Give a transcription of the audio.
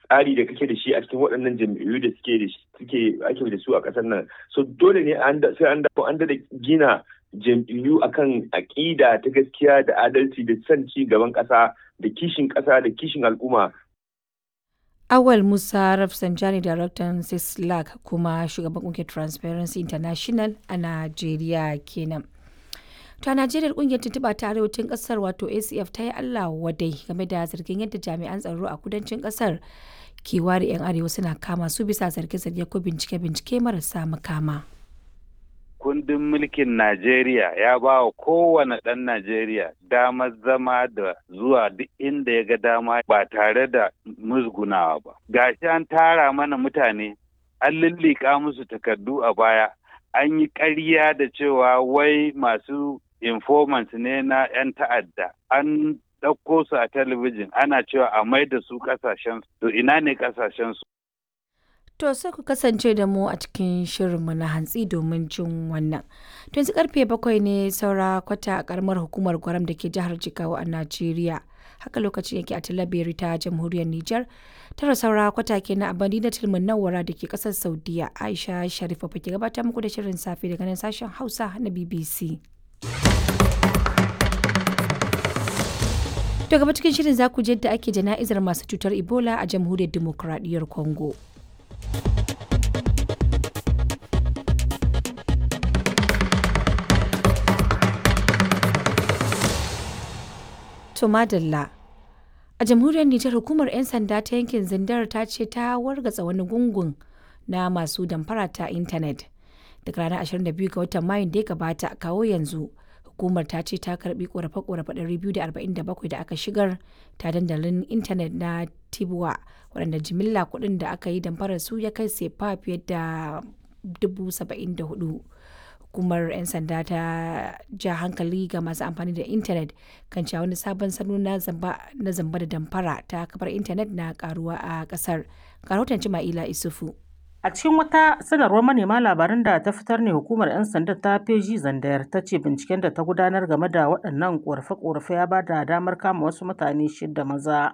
tsari da kake da shi a cikin waɗannan jam'iyyu da suke da suke ake da su a ƙasar nan so dole ne sai an dawo an da gina jam'iyyu akan aƙida ta gaskiya da adalci da son ci gaban ƙasa da kishin ƙasa da kishin al'umma Awal Musa Rafsanjani Daraktan Sislak kuma shugaban ƙungiyar Transparency International a Najeriya kenan. ta najeriya kungiyar tuntuɓa ta arewacin ƙasar wato acf ta yi allah wadai game da zargin yadda jami'an tsaro a kudancin ƙasar ke ware 'yan arewa suna kama su bisa zarge-zarge ko bincike-bincike marasa makama kundin mulkin najeriya ya ba wa kowane ɗan najeriya damar zama da zuwa duk inda ya ga dama ba tare da musgunawa ba gashi an tara mana mutane an lullika musu takardu a baya an yi ƙarya da cewa wai masu informants ne na 'yan ta'adda an ɗauko su a talabijin ana cewa a mai da su ƙasashen to ina ne ƙasashen su To sai ku kasance da mu a cikin shirinmu na hantsi domin jin wannan. To yanzu karfe bakwai ne saura kwata a karamar hukumar gwaram da ke jihar Jigawa a Najeriya. Haka lokacin yake a Talabiri ta jamhuriyar Nijar. Tara saura kwata ke na abadi na tilmin nawara da ke kasar Saudiya. Aisha Sharifa ke gabatar muku da shirin safe daga nan sashen Hausa na BBC. To gaba cikin shirin za ku je da ake jana'izar masu cutar Ebola a jamhuriyar Dimokuraɗiyyar Congo. To madalla. A jamhuriyar Nijar hukumar 'yan sanda ta yankin Zindar ta ce ta wargatsa wani gungun na masu damfara ta intanet. Daga ranar 22 ga watan Mayun da ya gabata kawo yanzu hukumar ta ce ta karbi korafe-korafe 247 da aka shigar ta dandalin intanet na Tibuwa waɗanda jimilla kuɗin da aka yi damfarar su ya kai sefa fiye da 74,000. hukumar 'yan sanda ta ja hankali ga masu amfani da intanet kan cewa wani sabon salo na zamba da damfara ta kafar intanet na karuwa a kasar rahoton ma'ila isufu a cikin wata sanarwar manema labaran da ta fitar ne hukumar 'yan sanda ta feji zandayar ta ce binciken da ta gudanar game da waɗannan ƙorafe-ƙorafe ya ba da damar kama wasu mutane shida maza